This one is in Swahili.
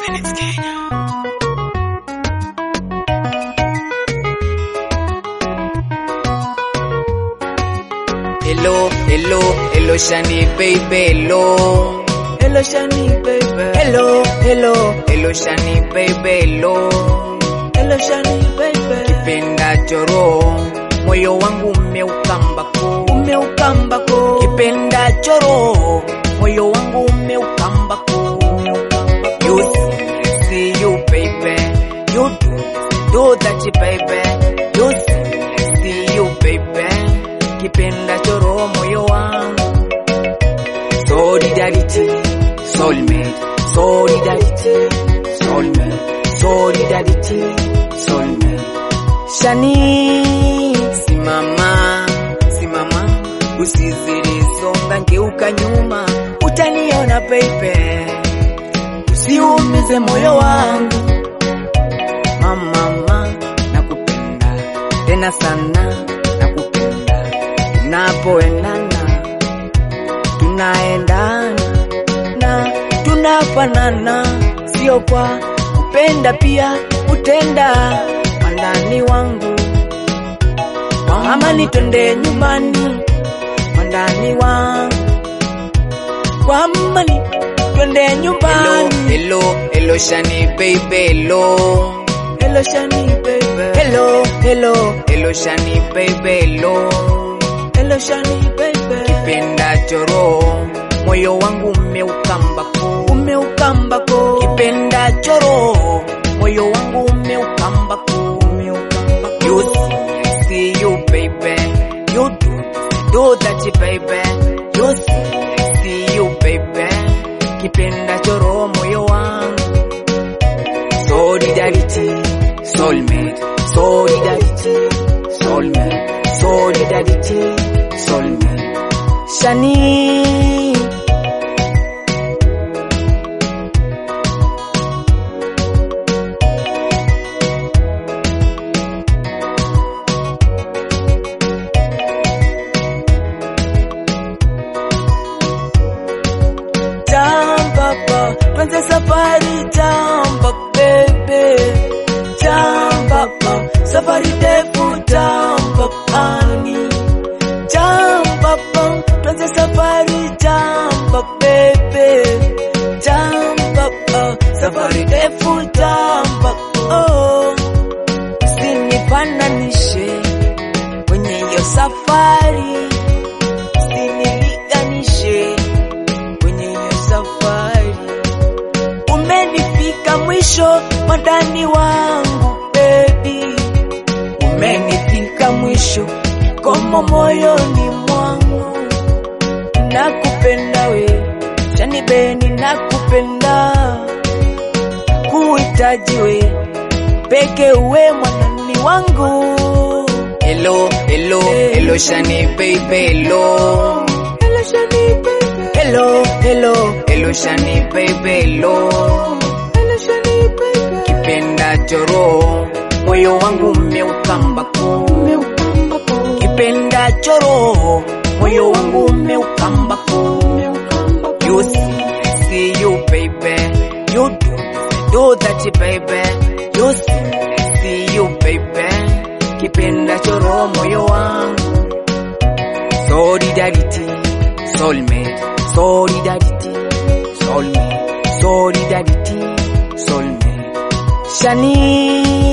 Minutes Kenya. Hello, hello, hello, Shani baby, hello. Hello, Shani baby. Hello, hello, hello, Shani baby, hello. Hello, Shani baby. Kipenda choro, moyo wangu umeukambako, umeukambako. Kipenda choro, moyo wangu umeukambako, umeukambako. You see, see you baby, you do, do that baby. You see, see you baby kipenda choro moyo wangu solidarity soulmate solidarity soulmate solidarity soulmate shani simama simama usizilizonga ngeuka nyuma utaniona pepe usiumize moyo wangu mamama nakupenda tena sana nakupenda tunapoendana tunaendana na tunafanana, sio kwa kupenda, pia kutenda. Mwandani wangu amani, twende nyumbani. Mwandani wangu kwa amani, twende nyumbani. Hello, hello, Shani baby, hello. Hello, Shani baby. Hello, hello, hello, Shani baby, hello. Hello, Shani baby. Kipenda choro, moyo wangu umeukambako, umeukambako. Kipenda choro, moyo wangu umeukambako, umeukambako. You see, see you baby, you do, do that baby. You see, see you baby. Kipenda choro, moyo wangu solidarity, soulmate, solidarity, soulmate, solidarity, soulmate. Shani. Jambapa, tuanze safari jamba bebe. Jambapa, safari ndefu jamba ani. Jambapa, tuanze safari jamba bebe. Jambapa, safari ndefu jamba oh. Usinifananishe kwenye hiyo safari, usinilinganishe kwenye hiyo safari. Umenifika mwisho mwandani wangu baby, umenifika mwisho komo moyoni mwangu, nakupenda we Shani Beni, nakupenda kuhitaji we peke uwe mwanani wangu. Hello, hello, hello Shani baby, hello. Hello Shani baby. Hello, hello, hello Shani baby, hello. Hello Shani baby. Kipenda choro, moyo wangu umeukambako, umeukambako. Kipenda choro, moyo wangu umeukambako, umeukambako. You see, see you baby, you do, do that baby. You see, see you baby. Kipenda choro, moyo wangu solidarity, soulmate, solidarity, soulmate, solidarity, soulmate. Shani.